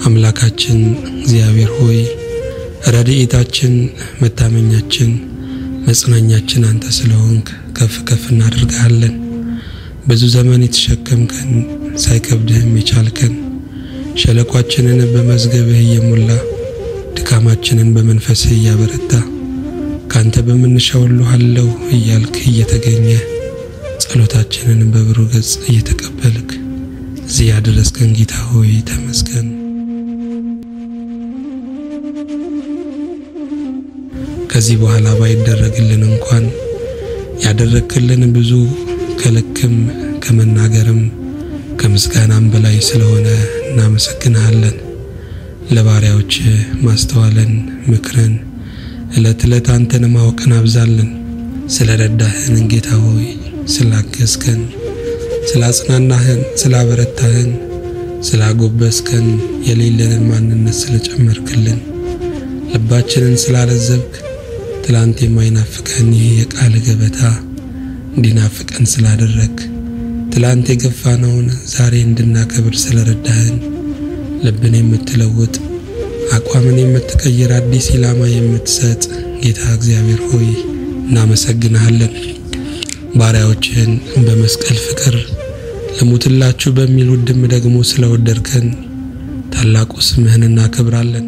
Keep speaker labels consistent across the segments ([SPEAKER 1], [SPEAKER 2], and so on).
[SPEAKER 1] አምላካችን እግዚአብሔር ሆይ ረድኤታችን፣ መታመኛችን፣ መጽናኛችን አንተ ስለሆንክ ከፍ ከፍ እናደርግሃለን። ብዙ ዘመን የተሸከምከን ሳይከብድህም የቻልከን ሸለቋችንን በመዝገብህ እየሞላ ድካማችንን በመንፈስህ እያበረታ ካንተ በምንሻው ሁሉ አለሁ እያልክ እየተገኘ ጸሎታችንን በብሩህ ገጽ እየተቀበልክ እዚህ ያደረስከን ጌታ ሆይ ተመስገን። ከዚህ በኋላ ባይደረግልን እንኳን ያደረግክልን ብዙ ከልክም ከመናገርም ከምስጋናም በላይ ስለሆነ እናመሰግንሃለን። ለባሪያዎች ማስተዋልን፣ ምክርን፣ ዕለት ዕለት አንተን ማወቅን አብዛልን። ስለ ረዳህን ጌታ ሆይ ስላገዝከን፣ ስላጽናናህን፣ ስላበረታህን፣ ስላጎበስከን፣ የሌለንን ማንነት ስለጨመርክልን፣ ልባችንን ስላለዘብክ፣ ትላንት የማይናፍቀን ይህ የቃል ገበታ እንዲናፍቀን ስላደረግ፣ ትላንት የገፋነውን ዛሬ እንድናከብር ስለረዳህን፣ ልብን የምትለውጥ አቋምን የምትቀይር አዲስ ኢላማ የምትሰጥ ጌታ እግዚአብሔር ሆይ እናመሰግንሃለን። ባሪያዎችህን በመስቀል ፍቅር ልሙትላችሁ በሚል ውድም ደግሞ ስለወደድከን ታላቁ ስምህን እናከብራለን።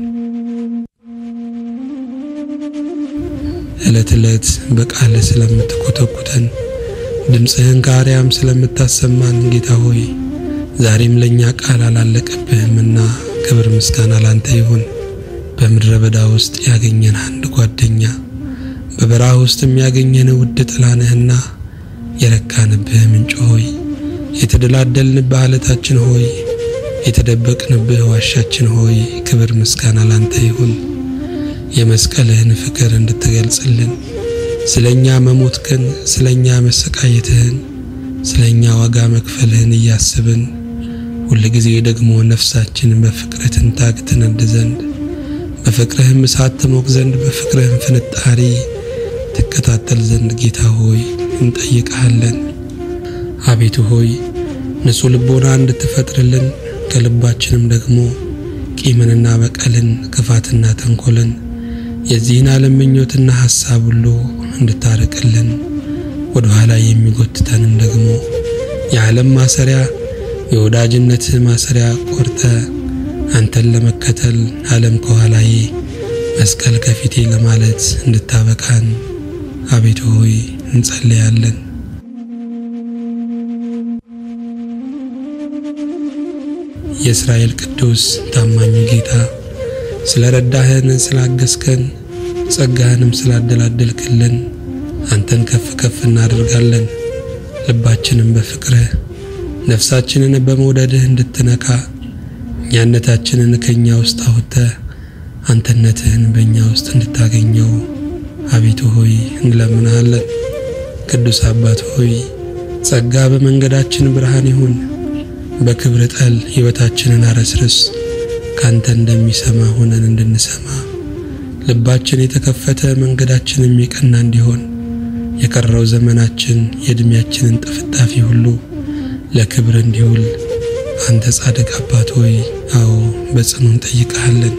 [SPEAKER 1] ዕለት ዕለት በቃልህ ስለምትኮተኩተን ድምፅህን ከአርያም ስለምታሰማን ጌታ ሆይ ዛሬም ለእኛ ቃል አላለቀብህምና ክብር ምስጋና ላንተ ይሁን። በምድረ በዳ ውስጥ ያገኘን አንድ ጓደኛ በበረሃ ውስጥ የሚያገኘን ውድ ጥላነህና የረካንብህ ምንጭ ሆይ የተደላደልንብህ አለታችን ሆይ የተደበቅንብህ ዋሻችን ሆይ ክብር ምስጋና ላንተ ይሁን። የመስቀልህን ፍቅር እንድትገልጽልን ስለኛ መሞትክን፣ ስለኛ መሰቃየትህን፣ ስለኛ ዋጋ መክፈልህን እያስብን ሁል ጊዜ ደግሞ ነፍሳችን በፍቅርህ ትንታግ ትነድ ዘንድ በፍቅርህም እሳት ትሞቅ ዘንድ በፍቅርህም ፍንጣሪ ትከታተል ዘንድ ጌታ ሆይ እንጠይቅሃለን። አቤቱ ሆይ ንጹሕ ልቦና እንድትፈጥርልን ከልባችንም ደግሞ ቂምንና በቀልን ክፋትና ተንኮልን የዚህን ዓለም ምኞትና ሐሳብ ሁሉ እንድታርቅልን ወደ ኋላ የሚጎትተንን ደግሞ የዓለም ማሰሪያ የወዳጅነት ማሰሪያ ቆርጠ አንተን ለመከተል ዓለም ከኋላዬ መስቀል ከፊቴ ለማለት እንድታበቃን አቤቱ ሆይ እንጸልያለን። የእስራኤል ቅዱስ ታማኙ ጌታ ስለ ረዳህን፣ ስላገዝከን፣ ጸጋህንም ስላደላደልክልን አንተን ከፍ ከፍ እናደርጋለን። ልባችንም በፍቅርህ ነፍሳችንን በመውደድህ እንድትነካ እኛነታችንን ከእኛ ውስጥ አውጥተህ አንተነትህን በእኛ ውስጥ እንድታገኘው አቤቱ ሆይ እንለምንሃለን። ቅዱስ አባት ሆይ ጸጋ በመንገዳችን ብርሃን ይሁን። በክብር ጠል ሕይወታችንን አረስርስ። ካንተ እንደሚሰማ ሆነን እንድንሰማ ልባችን የተከፈተ መንገዳችንም የቀና እንዲሆን የቀረው ዘመናችን የዕድሜያችንን ጥፍጣፊ ሁሉ ለክብር እንዲውል አንተ ጻድቅ አባት ሆይ አዎ በጽኑ እንጠይቅሃለን።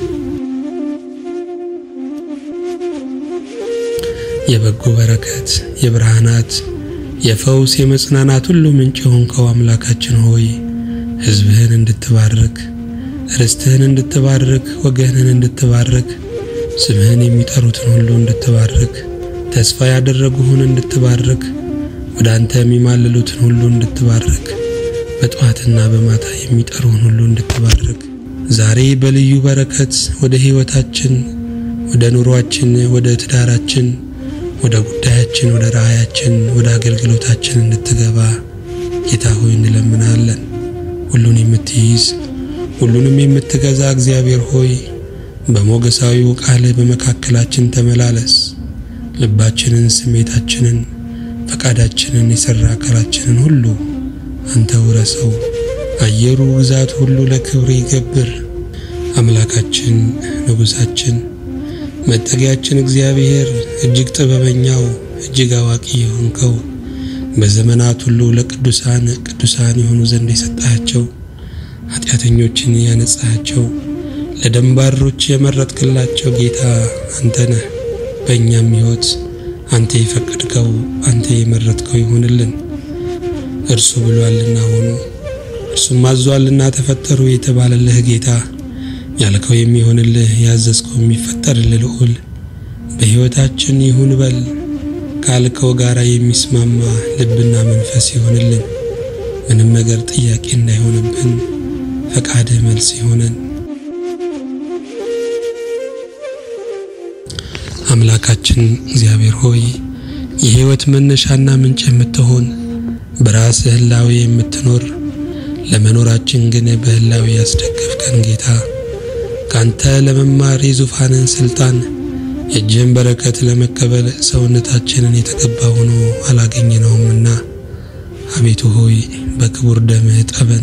[SPEAKER 1] የበጎ በረከት የብርሃናት የፈውስ የመጽናናት ሁሉ ምንጭ የሆንከው አምላካችን ሆይ ሕዝብህን እንድትባርክ ርስትህን እንድትባርክ ወገንህን እንድትባርክ ስምህን የሚጠሩትን ሁሉ እንድትባርክ ተስፋ ያደረጉህን እንድትባርክ ወደ አንተ የሚማልሉትን ሁሉ እንድትባርክ በጠዋትና በማታ የሚጠሩህን ሁሉ እንድትባርክ ዛሬ በልዩ በረከት ወደ ሕይወታችን፣ ወደ ኑሯችን፣ ወደ ትዳራችን፣ ወደ ጉዳያችን፣ ወደ ራእያችን፣ ወደ አገልግሎታችን እንድትገባ ጌታ ሆይ እንለምናለን። ሁሉን የምትይዝ ሁሉንም የምትገዛ እግዚአብሔር ሆይ በሞገሳዊው ቃልህ በመካከላችን ተመላለስ። ልባችንን፣ ስሜታችንን፣ ፈቃዳችንን፣ የሠራ አካላችንን ሁሉ አንተ ውረሰው። አየሩ ግዛት ሁሉ ለክብር ይገብር። አምላካችን ንጉሣችን መጠጊያችን እግዚአብሔር እጅግ ጥበበኛው እጅግ አዋቂ የሆንከው በዘመናት ሁሉ ለቅዱሳን ቅዱሳን የሆኑ ዘንድ የሰጣቸው ኃጢአተኞችን ያነጻቸው ለደንባሮች የመረጥክላቸው ጌታ አንተ ነህ። በእኛም ሕይወት አንተ የፈቀድከው አንተ የመረጥከው ይሁንልን። እርሱ ብሏልና ሆኑ፣ እርሱም አዟልና ተፈጠሩ የተባለልህ ጌታ ያልከው የሚሆንልህ ያዘዝከው የሚፈጠርልህ ልዑል በሕይወታችን ይሁን በል ካልከው ጋራ የሚስማማ ልብና መንፈስ ይሆንልን። ምንም ነገር ጥያቄ እንዳይሆንብን ፈቃድህ መልስ ይሆነን። አምላካችን እግዚአብሔር ሆይ የሕይወት መነሻና ምንጭ የምትሆን በራስህ ህላዌ የምትኖር ለመኖራችን ግን በህላዌ ያስደገፍከን ጌታ ካንተ ለመማር የዙፋንን ስልጣን የእጅህን በረከት ለመቀበል ሰውነታችንን የተገባ ሆኖ አላገኘነውምና አቤቱ ሆይ በክቡር ደምህ ጠበን።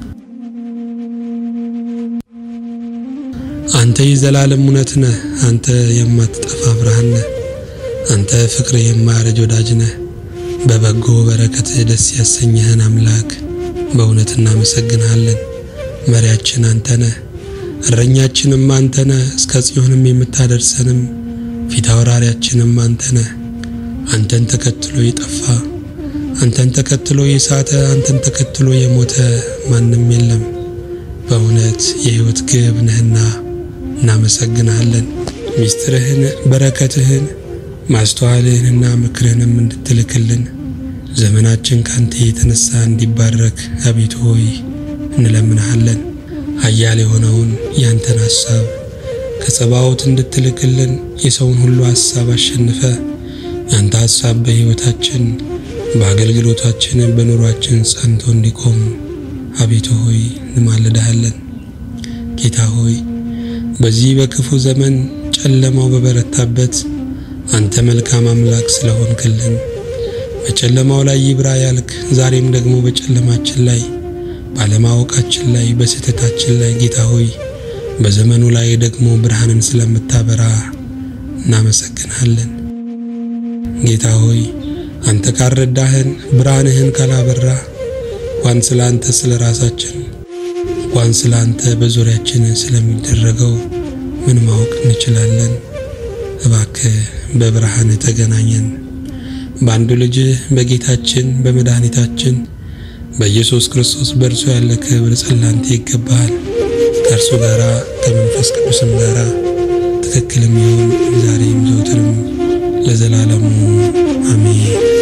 [SPEAKER 1] አንተ የዘላለም እውነት ነህ። አንተ የማትጠፋ ብርሃን ነህ። አንተ ፍቅር የማያረጅ ወዳጅ ነህ። በበጎ በረከትህ ደስ ያሰኘህን አምላክ በእውነት እናመሰግንሃለን። መሪያችን አንተ ነህ፣ እረኛችንም አንተ ነህ። እስከ ጽዮንም የምታደርሰንም ፊት አውራሪያችንም አንተ ነህ። አንተን ተከትሎ የጠፋ አንተን ተከትሎ የሳተ አንተን ተከትሎ የሞተ ማንም የለም። በእውነት የሕይወት ግብ ነህና እናመሰግንሃለን። ሚስጥርህን፣ በረከትህን፣ ማስተዋልህንና ምክርህንም እንድትልክልን ዘመናችን ካንተ የተነሳ እንዲባረክ አቤቱ ሆይ እንለምንሃለን። ኃያል የሆነውን ያንተን ሐሳብ ከጸባዖት እንድትልክልን የሰውን ሁሉ ሐሳብ አሸንፈ ያንተ ሐሳብ በሕይወታችን በአገልግሎታችን በኑሯችን ጸንቶ እንዲቆም አቤቱ ሆይ እንማልድሃለን። ጌታ ሆይ በዚህ በክፉ ዘመን ጨለማው በበረታበት አንተ መልካም አምላክ ስለሆንክልን በጨለማው ላይ ይብራ ያልክ ዛሬም ደግሞ በጨለማችን ላይ ባለማወቃችን ላይ በስህተታችን ላይ ጌታ ሆይ በዘመኑ ላይ ደግሞ ብርሃንን ስለምታበራ እናመሰግናለን። ጌታ ሆይ አንተ ካልረዳህን ብርሃንህን ካላበራ እንኳን ስለ አንተ ስለ ራሳችን እንኳን ስለ አንተ በዙሪያችን ስለሚደረገው ምን ማወቅ እንችላለን? እባክህ በብርሃን ተገናኘን። በአንዱ ልጅ በጌታችን በመድኃኒታችን በኢየሱስ ክርስቶስ በእርሱ ያለ ክብር ጸላንተ ይገባሃል። ከእርሱ ጋራ ከመንፈስ ቅዱስም ጋራ ትክክልም ይሁን ዛሬም ዘውትርም ለዘላለሙ አሜን።